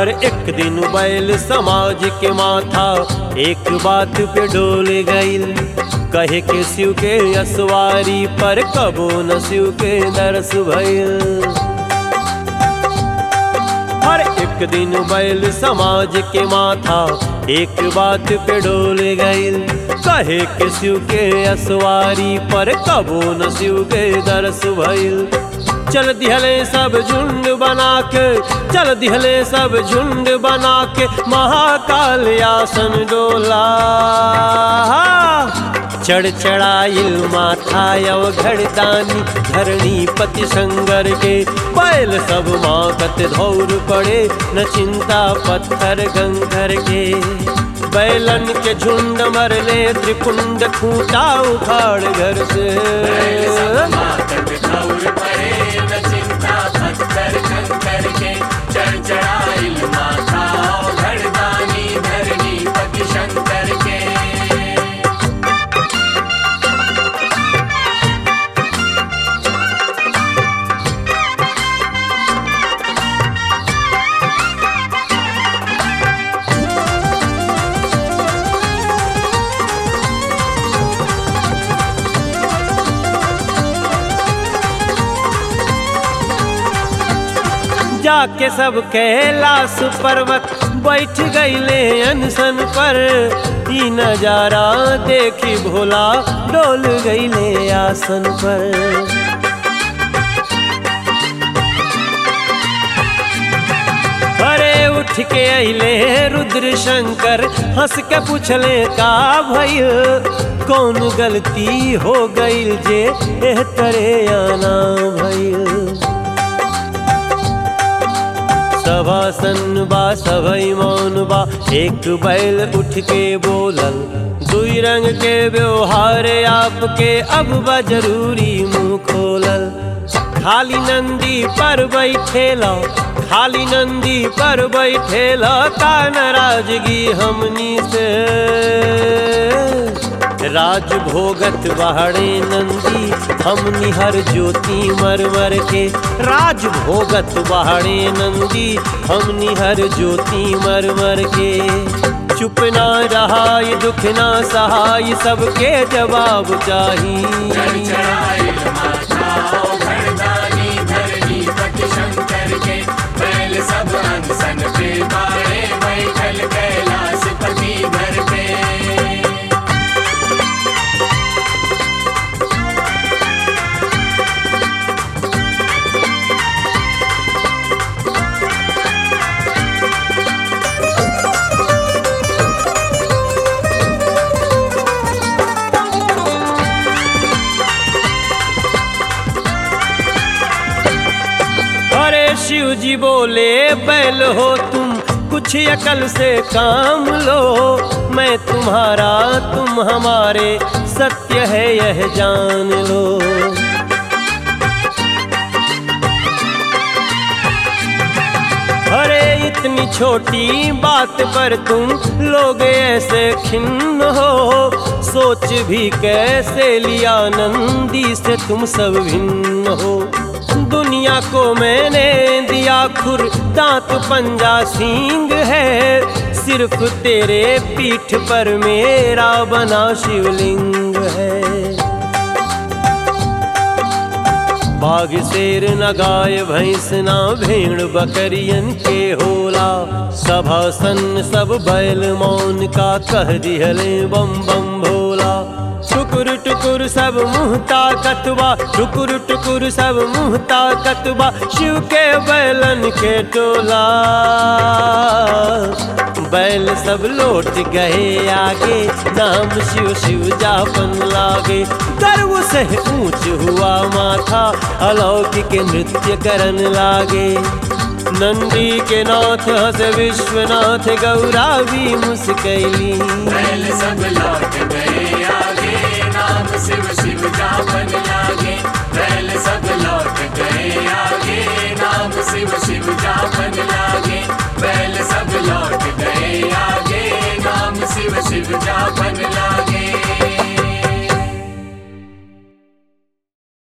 हर एक दिन बैल समाज के माथा एक बात पे डोल गईल कहे के शिव के असवारी पर कबो न शिव के दरस भइल हर एक दिन बैल समाज के माथा एक बात पे डोल गईल कहे के शिव के असवारी पर कबो न शिव के दरस भइल चल दिहले सब झुंड बना के चल दिहले सब झुंड बना के महाकाल आसन डोला चढ़ चढ़ाइल माथा यव घड़दानी धरणी पति संगर के बैल सब माकत धौर पड़े न चिंता पत्थर गंगर के बैलन के झुंड मरले त्रिपुंड खूंटा उखाड़ घर से शंकर के जाके सब कैलाश पर्वत बैठ गईले अनशन पर ई नजारा देखी भोला डोल गईले आसन पर अरे उठ के अइले रुद्र शंकर हंस के पूछले का भइल कौन गलती हो गईल जे एह तरे आना भइल सभासन बा सभई मौन बा एक बैल उठ के बोलल दुई रंग के व्यवहार आपके अब बा जरूरी मुंह खोलल खाली नंदी पर बैठेला खाली नंदी पर बैठेला का नाराजगी हमनी से राज भोगत बहड़े नंदी हमनी हर ज्योति मर मर के राज भोगत बहड़े नंदी हमनी हर ज्योति मर मर के चुप ना रहाय दुख ना सहाय सबके जवाब चाहिए चढ़ाइल माथा घरदानी धरनी पट शंकर के बैल सब अनसन पे बाड़े बैठल कैलाश पति घर पे अरे शिव जी बोले बैल हो तुम कुछ अकल से काम लो मैं तुम्हारा तुम हमारे सत्य है यह जान लो अरे इतनी छोटी बात पर तुम लोग ऐसे खिन्न हो सोच भी कैसे लिया नंदी से तुम सब भिन्न हो दुनिया को मैंने दिया खुर दांत पंजा सींग है सिर्फ तेरे पीठ पर मेरा बना शिवलिंग है बाघ शेर न गाय भैंस ना भेड़ बकरियन के होला सभासन सब बैल मौन का कह दिहले बम बम भोला टुकुर टुकुर सब मुँह ताकतबा टुकुर टुकुर सब मुँह ताकतबा शिव के बैलन के टोला बैल सब लौट गए आगे नाम शिव शिव जापन लागे गर्व से ऊंच हुआ माथा अलौकिक नृत्य करन लागे नंदी के नाथ हस विश्वनाथ गौरा भी मुस्कैली बैल सब लौट गए आगे नाम शिव शिव जापन लागे बैल सब लौट गए आगे नाम शिव शिव जापन लागे बैल सब लौट गए